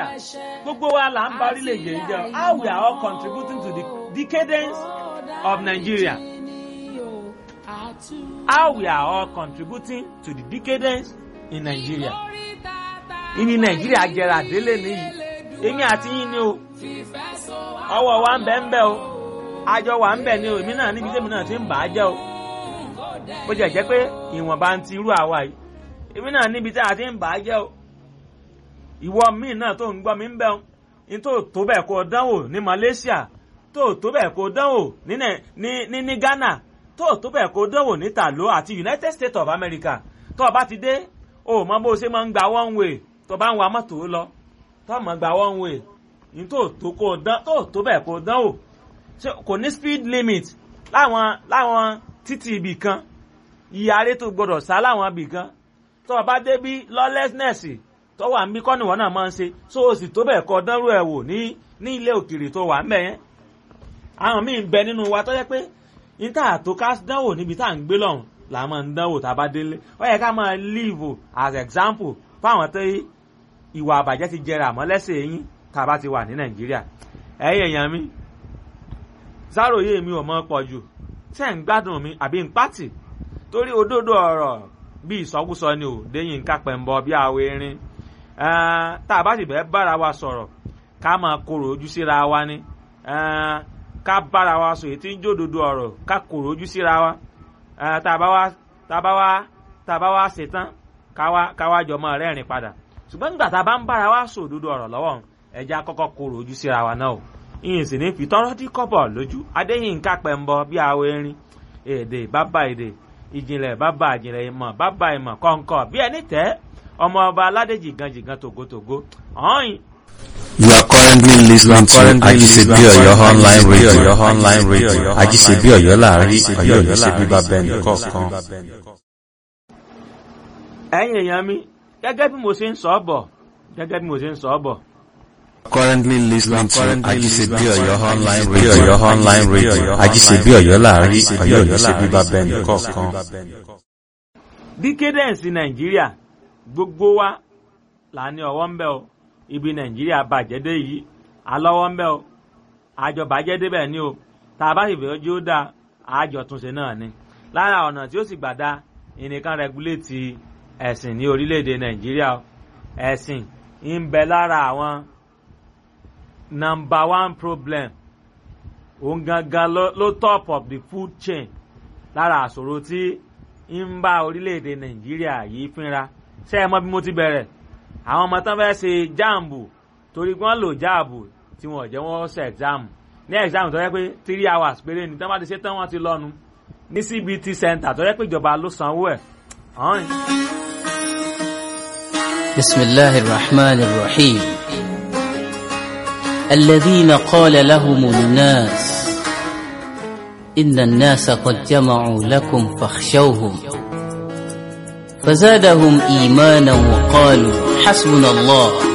gbogbo wa là ń ba orílẹ̀-èdè yìí jẹ́ how we are all contributing to the decadence of Nigeria how we are all contributing to the decadence in Nigeria ìní Nàìjíríà jẹrà délé nìyí èmi àti yín ni o ọwọ́ wa ń bẹ ń bẹ o àjọ wa ń bẹ ni o èmi náà níbi tèmi náà ti ń bà á jẹ́ o bó jẹ́ jẹ́ pé ìwọ̀nba ń ti irú àwa yìí èmi náà níbi tí a ti ń bà á jẹ́ o ìwọ míì náà tó ń gbọ́ mi ń bẹ̀ ọ́n ní tó tó bẹ́ẹ̀ kó dánwò ní Malaysia tó tó bẹ́ẹ̀ kó dánwò ní ní ní Ghana tó tó bẹ́ẹ̀ kó dánwò ní Talo àti United States of America tó o bá ti dé o mọ bó o ṣe máa ń gba one way tó o bá ń wa mọ́tò lọ tó o mọ̀ gba one way ní tó tó kó dán tó tó bẹ́ẹ̀ kó dánwò kò ní speed limit láwọn láwọn títì ibì kan ìyàrá tó gbọdọ̀ sá láwọn ibì kan tó o bá dé bí lawlessness tó wà ń bí kọ́ni wọn náà máa ń ṣe so o sì tó bẹ́ẹ̀ kọ́ dánrú ẹ̀ wò ní ní ilé òkèèrè tó wà ń bẹ̀ yẹn. àwọn míì ń bẹ nínú wa tó jẹ́ pé níta tó ká dánwò níbi tá à ń gbé lọ́hùn là máa ń dánwò tá a bá délé ó yẹ ká máa live as example fáwọn tó ìwà àbàjẹ́ ti jẹrà àmọ́ lẹ́sẹ̀ yín tá a bá ti wà ní nàìjíríà. ẹ̀yin èèyàn mi sáròyé mi ò mọ pọ̀ jù tẹ́ ń gbádùn mi àbí ń pàtì torí òdodo ọ̀rọ̀ bí ìsọkúsọ ni ò déyìn ká pẹ̀mbọ bí àwọ̀ erin tá a bá sì bẹ́ẹ̀ bára wa sọ̀rọ̀ ká máa korò ojú síra wa ni ká bára wa sọ èyí tí ń jódodo ọ̀rọ̀ ká korò ojú síra wa tá a bá wá tá a bá wá tá a bá wá ṣetán ká wá jọ máa rẹ́rìn padà ṣùgbọ́n nígbà tá a bá ń bára wa sọ òdodo ọ̀rọ̀ lọ́wọ́ ẹja kọ́kọ́ korò ojú síra wa náà o ìyìn sì ní fi tọ́rọ́ dí kọ́bọ̀ lójú adéyìnká pẹ̀mbọ bí àwọ̀ erin èdè bàbá èdè ìjìnlẹ̀ bàbá ìjìnlẹ̀ ìmọ̀ bàbá ìmọ̀ kọ̀ǹkọ̀ bí ẹni tẹ́ ọmọ ọba aládé jìgan jìgan tògótògó ọ̀hìn. You are currently listening to Ajisebi Oyo online radio. Oyo online radio. Ajisebi Oyo láàrin Oyo ní ṣe bíbá bẹ́ẹ̀ni kọ̀ọ̀kan. ẹ̀yin èèyàn mi gẹ́gẹ́ bí mo ṣe ń sọ ọ́ bọ̀ gẹ́gẹ́ bí mo ṣe ń sọ ọ́ bọ̀. Currently listening to Ajisebi Oyo online radio. Oyo online radio. Ajisebi Oyo láàrin Oyo ní ṣe bíbá bẹ́ẹ̀ni kọ̀ọ̀kan. decadence nàìjíríà gbogbo wa là ní ọwọ́ ń bẹ o ibi nàìjíríà bàjẹ́ dé yìí alọ́wọ́ ń bẹ o àjọ bàjẹ́ débẹ̀ ni o tá a bá sì fẹ́ ojú ó dáa àjọ túnṣe náà ni lára ọ̀nà tí ó sì gbà dá ìnìkan rẹguléètì ẹ̀sìn ní orílẹ̀-èdè nàìjíríà o ẹ̀sìn ń bẹ lára àwọn number one problem òun gangan ló top of the food chain lára àṣòro tí ń bá orílẹ̀-èdè nàìjíríà yìí fínra ṣé ẹ mọ bí mo ti bẹ̀rẹ̀ àwọn ọmọ tán fẹ́ẹ́ ṣe jáàmù torí wọ́n lò jáàbù tí wọ́n jẹ́ wọ́n ṣe ẹ̀gzáàmù ní ẹ̀gzáàmù tó yẹ pé three hours péré ni tí wọ́n bá ti ṣe tán wọ́n ti lọ́nu ní CBT center tó yẹ pé ìjọba ló sanwó ẹ̀. bisimilahi rahman rahim الذين قال لهم الناس إن الناس قد جمعوا لكم فاخشوهم فزادهم إيمانا وقالوا حسبنا الله